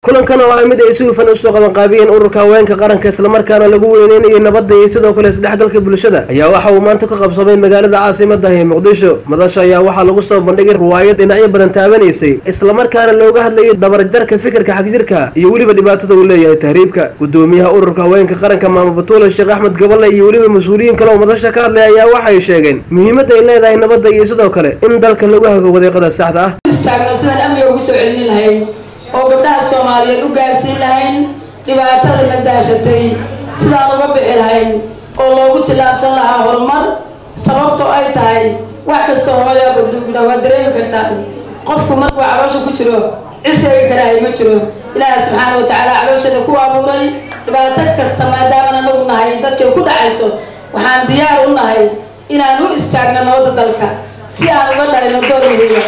kulankan oo ah mid ay si hufan usoo qabanqaabiyeen ururka haweenka qaranka islamarkaana lagu weyneynayo nabadda iyo sidoo kale isdhexgalka bulshada ayaa waxa uu maanta ka qabsamay magaalada caasimada ee muqdisho madasha ayaa waxaa lagu soo bandhigay ruwaayad dhinacyo badan taabanaysay islamarkaana looga hadlayay dabarjarka fikirka xagjirka iyo weliba dhibaatada uu leeyahay tahriibka gudoomiyaha ururka haweenka qaranka maamo batuule sheekh axmed gaballe iyo weliba mas-uuliyiin kale oo madasha ka hadlay ayaa waxay sheegeen muhiimadda ay leedahay nabadda iyo sidoo kale in dalka lagu hago wadeeqada saxda ah istaagno sidaan amniga ugu soo celin lahayn oo gabdhaha soomaaliyeed u gaarsiin lahayn dhibaatada la daashatay sidaan uga bixi lahayn oo loogu tillaabsan lahaa horumar sababtoo ay tahay wax kasta hooyaa badluugna waa dareemi kartaa qofku markuu caloosha ku jiro ciseegi karaahay ma jiro ilaaha subxaana wa tacaala calooshada ku abuuray dhibaato kasta maadaaman anagu nahay dadkay ku dhacayso waxaan diyaar u nahay inaan u istaagno nabadda dalka si aan uga dhalino door muhiima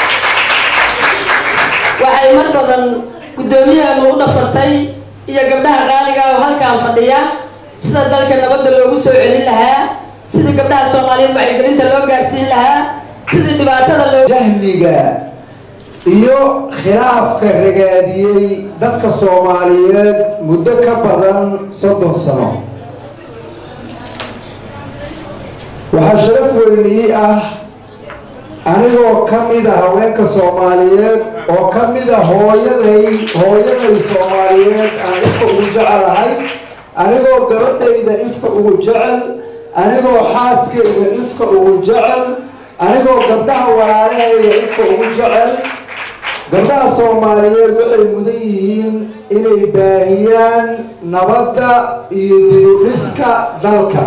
waxay mar badan guddoomiyaheenu u dhafartay iyo gabdhaha qaaliga oo halkaan fadhiya sida dalka nabadda loogu soo celin lahaa sidii gabdhaha soomaaliyeed wacyigelinta loo gaarsiin lahaa sidii dhibaatada loo jahmiga iyo khilaafka ragaadiyey dadka soomaaliyeed muddo ka badan soddon sano waxaa sharaf weyn ii ah anigoo ka mid a haweenka soomaaliyeed oo ka mid a hooyaday hooyaday soomaaliyeed aan ifka ugu jecelahay anigoo gabadhayda ifka ugu jecel anigoo xaaskayga ifka ugu jecel anigoo gabdhaha walaalahayga ifka ugu jecel gabdhaha soomaaliyeed waxay mudan yihiin inay baahiyaan nabadda iyo dibudhiska dalka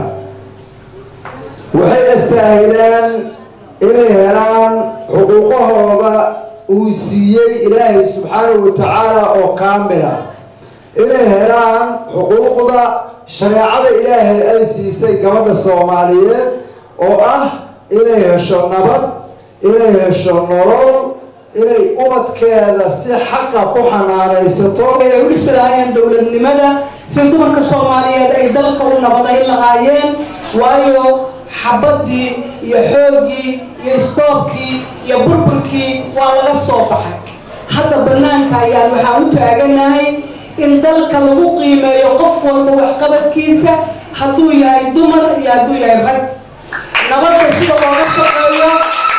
waxay astaahilaan inay helaan xuquuqahooda uu siiyey ilaahay subxaanahu wa tacaala oo kaamila inay helaan xuquuqda shareecada ilaahay ay siisay gabadha soomaaliyeed oo ah inay hesho nabad inay hesho nolol inay ubadkeeda si xaqa ku xanaanaysato ay u dhisi lahaayeen dowladnimada si dumarka soomaaliyeed ay dalka u nabadayn lahaayeen waayo xabadii iyo xooggii iyo istoobkii iyo burburkii waa laga soo baxay hadda banaanka ayaan waxaan u taaganahay in dalka lagu qiimeeyo qof walba waxqabadkiisa hadduu yahay dumar iyo hadduu yahay rag nabadda sida looga shaqeeyo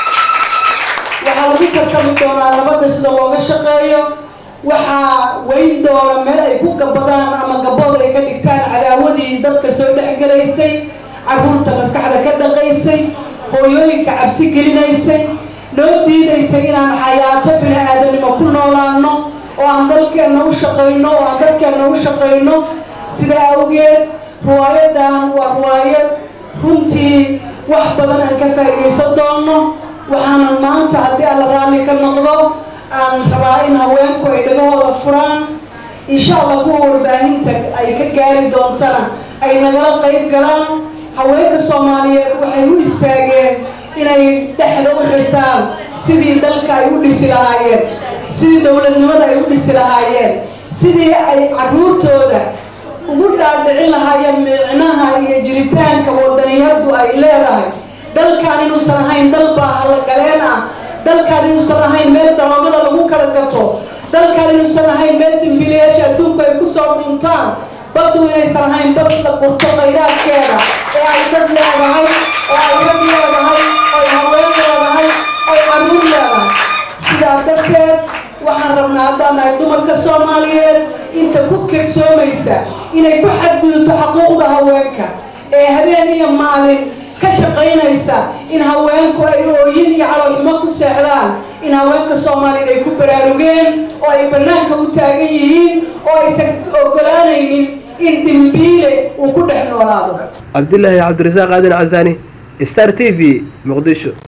waxaa lagu tartami doonaa nabadda sida looga shaqeeyo waxaa weyn doona meel ay ku gabadaan ama gabood ay ka dhigtaan cadaawadii dadka soo dhexgelaysay carruurta maskaxda ka dhaqaysay hooyooyinka cabsi gelinaysay noo diidaysay inaan xayaato bini aadanimo ku noolaano oo aan dalkeenna u shaqayno oo aan dadkeenna u shaqayno sidaa awgeed riwaayadan waa riwaayad runtii wax badan aan ka faa'iidaysan doonno waxaanan maanta haddii alla raalli ka noqdo aan rabaa in haweenku ay dhagahooda furaan insha allah kuwa warbaahinta ay ka gaari doontana ay nagala qayb galaan haweenka soomaaliyeed waxay u istaageen inay dhexda u xirtaan sidii dalka ay u dhisi lahaayeen sidii dowladnimada ay u dhisi lahaayeen sidii ay carruurtooda ugu dhaadhicin lahaayeen micnaha iyo jiritaanka wadaniyadu ay leedahay dalkaan inuusan ahayn dal baahalogaleen ah dalkaan inuusan ahayn meel daroogada lagu kala gato dalkaan inuusan ahayn meel dimbilayaasha adduunku ay kusoo dhuntaan baddu inaysan ahayn bad la qurto khayraadkeeda ee ay dad leedahay oo ay rag leedahay oy haween leedahay oy carruur leedahay sidaa darteed waxaan rabnaa haddaan nahay dumarka soomaaliyeed inta ku kedsoomaysa inay ku xadgudubto xaquuqda haweenka ee habeen iyo maalin ka shaqaynaysa in haweenku ay ooyin iyo caloolxumo ku seexdaan in haweenka soomaaliyeed ay ku baraarugeen oo ay bannaanka u taagan yihiin oo aysan ogolaanaynin in dimbiile uu ku dhex noolaado cabdilaahi cabdirasaaq aadan casaani star t v muqdisho